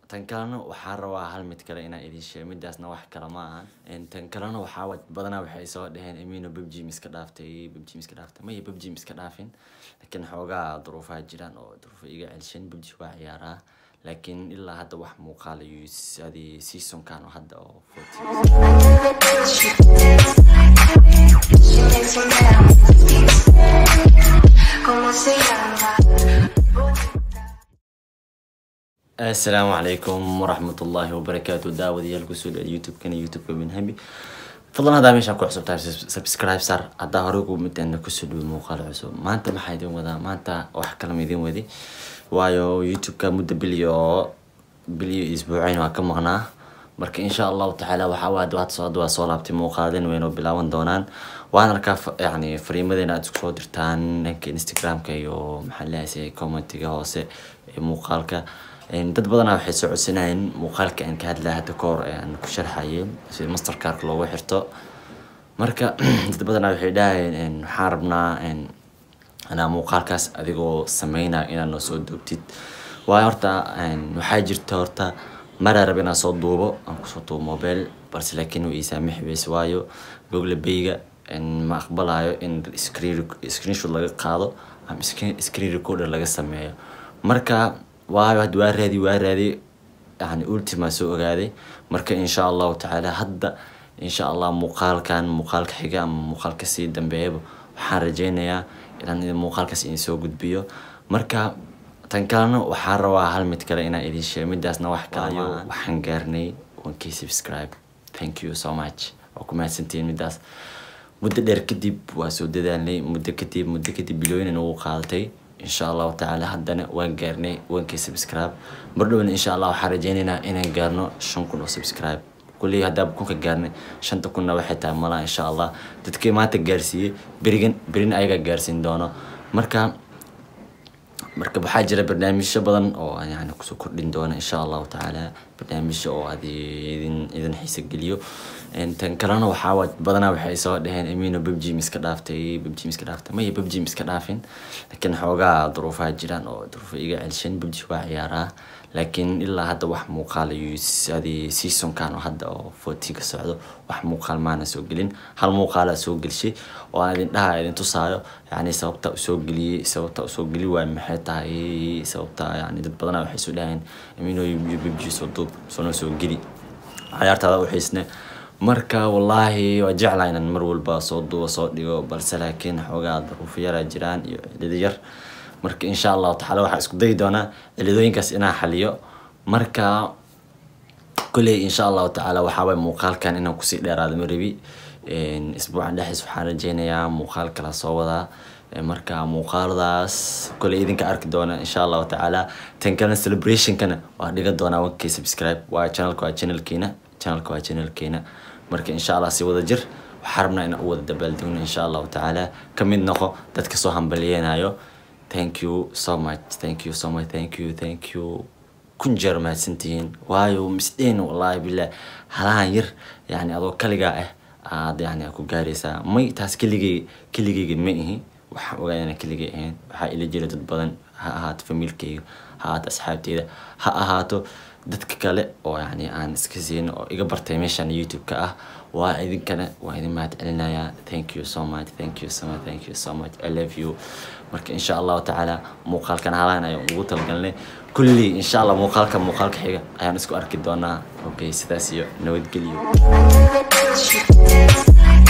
tan kalena waxaa rabaa hal mid kale inaan idin sheego midaasna wax kale ma ahan tan kalena waxaa wa- badanaa waxay soo dheheen amino babjim iska dhaaftay babjim iska dhaaftay maya babjim iska dhaafin laakiin xoogaa duruufaha jiraan oo duruufo iga celshan babji waa ciyaaraa laakiin ilaa hadda wax muuqaal iyo adi seasonkan oo hadda oo 14 ¿Cómo se llama? asalaamu calaykum waraxmatullaahi wabarakaatu daawadayaal kusoo dhawaad youtube-kana youtube-ka binhabi fadlan haddaa meeshaan ku cusub tahay subscribe sar haddaa hore ugu midana kusoo dhawo muuqaal cusub maanta maxaa idin wadaa maanta wax kalama idin wadi waayo youtube-ka muddo biliyo biliyo isbuucayn waa ka maqnaa marka insha allahu tacaala waxaa waa hadda soo hadda waa soo laabtay muuqaaladeen waynoo bilaaban doonaan waan arkaa fa- yacni fariimadeena aad isku soo dirtaan dhanka instagramka iyo maxaa leeyahay commentiga hoose ee muuqaalka Een, dad badanaa waxay soo codsanayeen muuqaalka aan ka hadlaa hadda ka hor ee aan ku sharxayay sida mastercardka loogu xirto marka dad badanaa waxay dhahayeen een, waxaan rabnaa een, anaa muuqaalkaas adigoo sameynaa inaad noo soo duubtid waayo horta een, waxaa jirta horta maraa raba inaan soo duubo aan kusoo duubo mobile balse laakiin uu ii saamixi weyse waayo google bayga ma aqbalayo in screen screenshot laga qaado ama screen screen recorder laga sameeyo marka waayo hadda waa raadi waa raadi yani ultima soo ogaaday marka insha allahu tacaala hadda insha allah muuqaalkan muuqaalka xiga ama muuqaalka sii dambeeyaba waxaan rajeynayaa inaan idin muuqaalkaas idin soo gudbiyo marka tan kalena waxaa rabaa hal mid kale inaan idin sheego midaasna wax kale ma ahan. waxaan gaarnay wankii subscribe thank you so much waa ku mahadsantihiin midaas muddo dheer kadib waa soo dadaalnay muddo kadib muddo kadib bilooyin ugu qaadatay insha allahu tacaala haddana waan gaarnay wankii subscribe mar dhowna insha allah waxaan rajeynaynaa inaan gaarno shan kun oo subscribe kulley haddaaba kunka gaarnay shanta kunna waxay tahay malaa insha allah dadkii maanta gaarsiiyey berigan berin ayagaa gaarsiin doono marka marka waxaa jira barnaamijyo badan oo aan yani kusoo kordhin doona insha allahu tacaala barnaamijyo oo aad idin idin xiisa geliyo Een, tan kalena waxaa wa- badanaa waxay soo dheheen amino babjim iska dhaaftay babjim iska dhaaftay maya babjim iska dhaafin laakiin xoogaa duruufaha jiraan oo duruufo iga celshan babji waa ciyaaraa laakiin ilaa hadda wax muuqaal iyo adi seasonkan oo hadda oo 14 ka socdo wax muuqaal maana soo gelin hal muuqaala soo gelshay oo aan idin dhaha idin tusaayo yani sababta usoo geliyey sababta usoo geli waay maxay tahay sababta yani dad badanaa waxay soo dhahayeen amino iyo babji soo duub soona soo geli cayaartaada u xiisne marka wallaahi waa jeclaa inaan mar walba soo duubo soo dhigo balse laakiin xoogaa duruufo yaraa jiraan iyo cilado yar marka insha allahu tacaala waxaa isku dayi doonaa ciladooyinkaas inaan xaliyo marka kolley insha allahu tacaala waxaa waay muuqaalkan inaan kusii dheeraado ma rabi Een, isbuucan dhexdiis waxaan rajeynayaa muuqaal kala soo wadaa Ee, marka muuqaaladaas kolley idinka arki doona insha allahu tacaala tan kalena celebrationkana waa dhigan doonaa wankii subscribe waa channelka waa channelkeena channelka waa channelkeena marka insha allah si wada jir waxaan rabnaa inaan u wada dabaaldegno insha allahu tacaala ka mid noqo dadka soo hambaliyeenayo thank you so much thank you so much thank you thank you kun jeer mahadsantihiin waayo misdheen wallaahi billah halahan yar yani adoo kaligaa ah aad yani ku gaaraysaa may taas keligay keligayga ma ihi waxaan ogaa inaan keligay ahayn waxaa ila jira dad badan ha ahaato familkayga ha ahaato asxaabteyda ha ahaato dadka kale oo yani aan iska siin oo iga bartay meeshan youtube-ka ah waa idinkana waa idin mahad celinayaa thank you so much thank you so much thank you so much i love you marka insha allahu tacaala muuqaalkan halaan ayaan ugu talgalnay kulli insha allah muuqaalka muuqaalka xiga ayaan isku arki doonaa okay sidaas iyo nabadgelyo